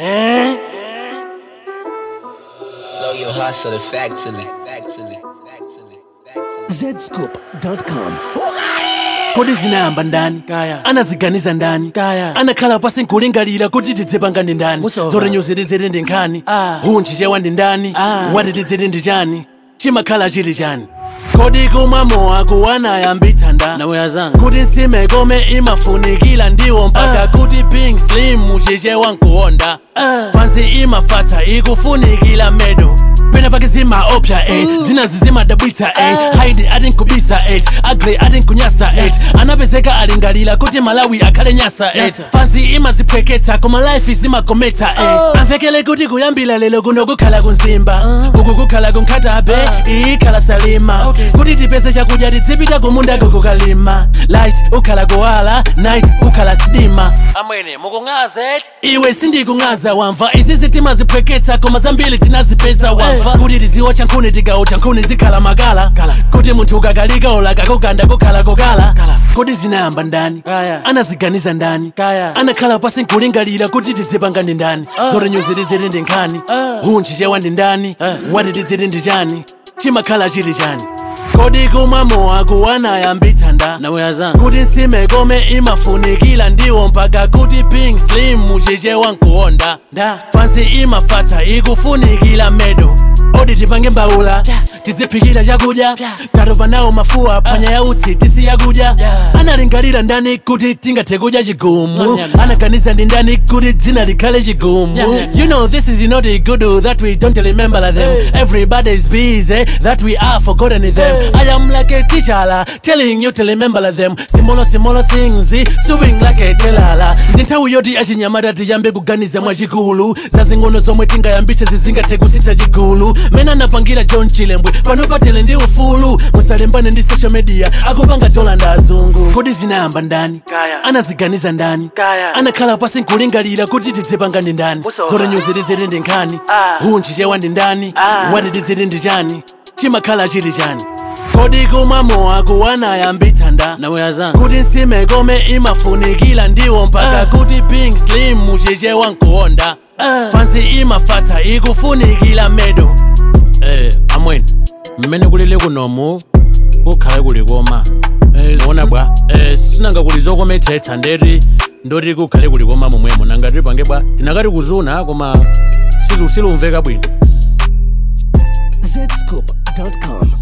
eh? Blow your hustle factually, factually, factually, factually. zscoop.com kodi zinayamba ndani Kaya. anaziganiza ndani Kaya. anakhala pasi nkulingalira kuti tidzipanga ndi ndani Musova. zorenyozi tidziti ndi nkhani Ah. hunchi chewa ndi ndani Ah. wati tidziti ndi chani chimakhala chili chani kodi kumwa mowa kuwanayambitsa nda nawe azanga kuti nsime kome imafunikira ndiwo mpaka Ah. kuti pink slim muchichewa nkuwonda Ah. pansi imafatsa ikufunikira medo pena pake zimaopsya eh. zinazi zimadabwitsa eh. haidi ati nkubisa eh. agre ati nkunyasa eh. anapezeka alingalira kuti malawi akhale nyasa eh. Nyasa. pansi imaziphweketsa koma life zimakometsa eh. amvekele kuti kuyambira lero kuno kukhala kunzimba uku kukhala kunkhatabe iyi ikhala salima Okay. kuti tipeze chakudya titsipita kumunda kukukalima light ukhala kuwala night ukhala dima amwene mukung'aza iwe sindikung'aza wamva izi zitima ziphweketsa koma zambiri tinazipeza wamva kuti tidziwa chankhuni tigawo chankhuni zikhala makala kuti munthu ukakalika ulaka kuganda kukhala kokala kuti zinayamba ndani Kaya. anaziganiza ndani Kaya. anakhala pasi nkulingalira kuti tizipanga ndi ndani zorenyozi tiziti ndi nkhani Ah. hunchi chewa ndi ndani Ah. wati tiziti ndi chani chimakhala chili chani kodi kumwa mowa kuwanayambitsa nda nawe azanga kuti nsime kome imafunikira ndiwo mpaka kuti pink slim muchichewa nkuwonda nda pansi imafatsa ikufunikira medo odi tipange mbawula tidziphikira chakudya tatopa nawo mafuwa phwanya ya utsi tisiya kudya Yeah. analingalira ndani kuti tingathe kudya chigumu Nyam, nyam. anaganiza ndi ndani kuti dzina likhale chigumu Nyam, nyam, nyam. you know this is not a good that we don't remember them Hey. everybody is busy that we are forgotten them Hey. I am like a teacher telling you to remember them small small things swing like a telala ndi nthawi yoti achinyamata tiyambe kuganiza mwachikulu zazing'ono zomwe tingayambitse zizingathe kusitha chigulu mene anapangira john chilembwe pano patele ndi ufulu musalembane ndi social media akupanga dola ndi azungu kodi zinayamba ndani Kaya. anaziganiza ndani Kaya. anakhala pasi nkulingalira kuti tidzipanga ndi ndani Musova. zorenyozi tiziti ndi nkhani Ah. hunchi chewa ndi ndani Ah. wati tiziti ndi chani chimakhala chili chani kodi kumwa mowa kuwanayambitsa nda nawe azanga kuti nsime kome imafunikira ndiwo mpaka Ah. kuti pink slim muchichewa nkuwonda Ah. pansi imafatsa ikufunikira medo eh, amweni mmene kulili kunomu kukhale kuli koma muona bwa eh, sinanga kuli zokometsetsa ndeti ndoti kukhale kuli koma momwemo nanga tipange bwa tinakati kuzuna koma silu- silumveka bwino zscoop.com